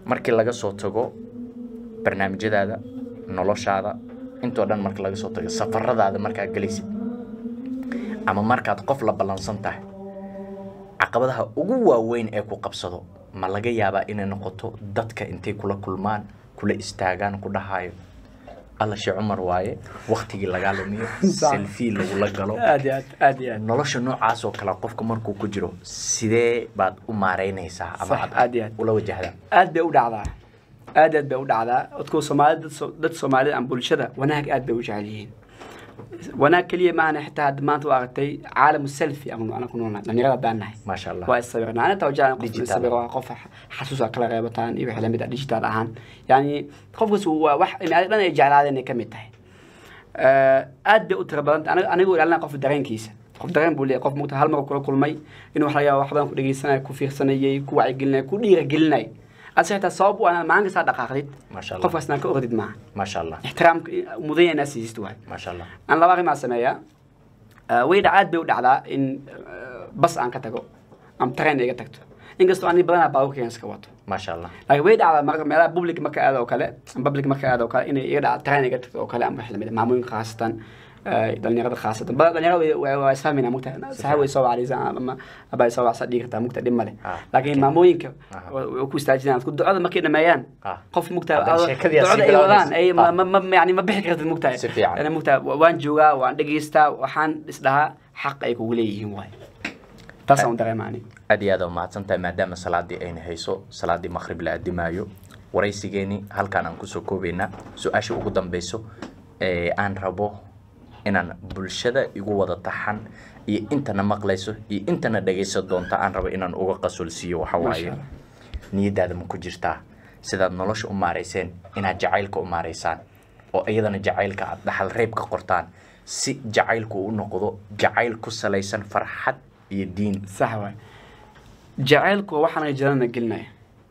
markii laga soo tago barnaamijyadaada noloshaada intoo dhan marka laga soo tago safaradaada markaad gelaysid ama markaad qof la ballansan tahay caqabadaha ugu waaweyn ee ku qabsado ma laga yaabaa inay noqoto dadka intay kula kulmaan kula istaagaan ku dhahayo alla shee cumar waaye waktigii lagaa lumiyo Sax. selfie lagula galo aad iyo aad aad iyo aad nolosha noocaas oo kale qofka markuu ku jiro sidee baad u maareynaysaa ama Sax, aad iyo aad. ula wajahdaa aad bay u dhacdaa aad aad bay u dhacdaa dadku soomaalida dad so- dad soomaalida ama bulshada wanaag aad bay u jecel yihiin wanaag keliya maahana xitaa hadda maanta waa aragtay caalamu selfi ama ana ku noolnahay dhalinyarada baan nahay maasha allah waa isawirna ana taa jeclaan qof Digital. isawiro waa qof xasuus aa kala qeybataan iyo wixii lamid ah digital ahaan yani qofkaas waa wax inaad dhan ay jeclaadeen ay ka mid tahay Eh, aad bay u tira badanta aniga anigu ilaalina qof dareenkiisa qof dareen buu leeyahay qof mugta hal mar kula kulmay inuu wax laga yaabo wax badan ku dhegeysanay ku fiirsanayay ku wacyigelinay ku dhiiragelinay ase xitaa sabab u ah maalin kastaa dhaqaaqdid maasha allah qofkaasna ka ordid maaha maasha allah ixtiraamka mudanya inaad siisid waay maasha allah aan laba arrimaa sameeyaa Eh, way dhac aad bay u dhacdaa in eh, bas aan ka tago ama tareen iga tagto inkastoo ani badanaa baabuurkaygan iska wato maasha allah laakiin way dhacdaa mar meelaha public marka aado oo kale ama public marka aado oo kale inay iga dhaca tareen iga tagto oo kale ama wax lamid ah maamooyinka khaasatan eh, dhalinyarada khaasatan badan dhalinyarada way- way- waa isfahmayna mugta saxa way soo wacdaysaa ama aba soo wacsa dhigi kartaa mugta dhib male Ah. laakiin maamooyinka Aha. way way ku istaajinayaan isku ducada markay dhameeyaan Ah. qof mugta Haddana ado- sheekadii aad ducada sii ay wadaan bilaabaysa. ay ma- Ah. ma- ma yani ma bixi kartid mugta Si fiican. yani mugta waan joogaa waan dhegeystaa waxaan isdhahaa xaq ay kugu leeyihiin waay taasaan u dareema aniga aad iyo aad aa mahadsan tahay maadaama salaadii ayna hayso salaadii maqrib la addimaayo waraysigeeni halkaan aan kusoo koobaynaa su-aasha ugu dambeyso ee aan rabo inaan bulshada igu wada taxan iyo intana maqlayso iyo intana dhegaysan doonta aan rabo inaan uga qasolsiiyo waxa waaye Masha Allah. niyadaada ma ku jirtaa sidaad nolosha u maarayseen inaad jacaylka u maaraysaan oo iyadana jacaylka aad dhaxal reeb ka qortaan si jacaylku u noqdo jacayl ku salaysan farxad iyo diin sax waay jacaylku waa waxaan jannana gelinaya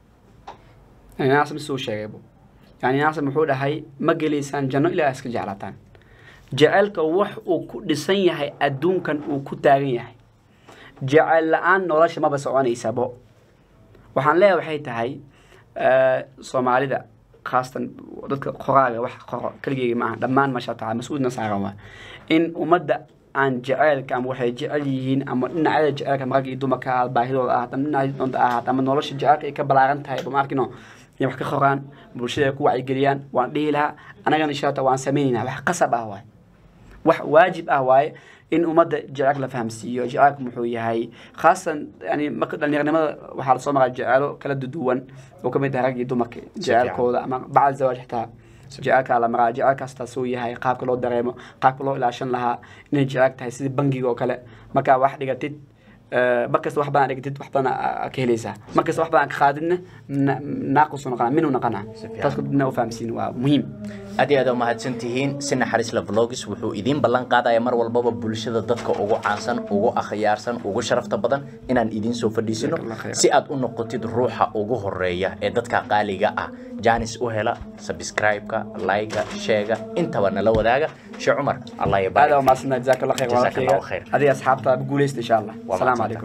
yani naasam suu sheegaybu yani naasam wuxuu dhahay ma gelaysaan janno ilaa iska jeclaataan jacaylka wax uu ku dhisan yahay adduunkan uu ku taagan yahay jacayl la-aan nolosha maba soconaysabo waxaan leeyahay waxay tahay eh, soomaalida khaasatan dadka qoraaga wax qoro keligeyga maaha dhammaan maasha taala mas-uulna saaran waa in ummadda aan jaceylka ama waxay jecel yihiin ama dhinacyada jaceylka ama rag iyo dumarka ah baahidooda ahaat ama dhinaca doonta ahaat ama nolosha jaceylka ay ka balaaran tahay bama arkino inay wax ka qoraan bulshada ay ku wacyigeliyaan waan dhihi lahaa anagana insha allah waan sameynaynaa wax qasab ah waay wax waajib ah waaye in ummadda jaceylka la fahamsiiyo jaceylka muxuu yahay khaasan yani marka dhalinyaranimada waxaa lasoo maraa jeceelo kala duduwan oo kamid tahay rag iyo dumarka jeceylkooda ama bacd zawaaj xitaa jaceylkaa la maraa jaceylkaas taasuu yahay qaabka loo dareemo qaabka loo ilaashan lahaa inay jeceyl tahay sidii bangiga oo kale markaa wax dhigatid eh, markasta wax badan dhigatid wax badan aa- aa ka helaysaa markasta wax badan ka qaadidna na- naaqusuu noqonaa minuu noqonaa fiican. taas dibna u fahamsiin waa muhiim aad iyo aad u mahadsan tihiin si naxariis la vlogs wuxuu idiin ballan qaadaya mar walbaba bulshada dadka ugu caansan ugu akhyaarsan ugu sharafta badan inaan idiin soo fadhiisino Jazakallah khayr. si aad u noqotid ruuxa ugu horeeya ee dadka qaaliga ah janis u hela subscribe-ka like-ga sheega intaba nala wadaaga sheekh cumar allah ya aad aa barik umahadsantahay jazakallah khayr Jazakallahu walaalkayga khayr. adiga asxaabta guuleysta insha allah Waa asalaamu mahadsantahay. calaykum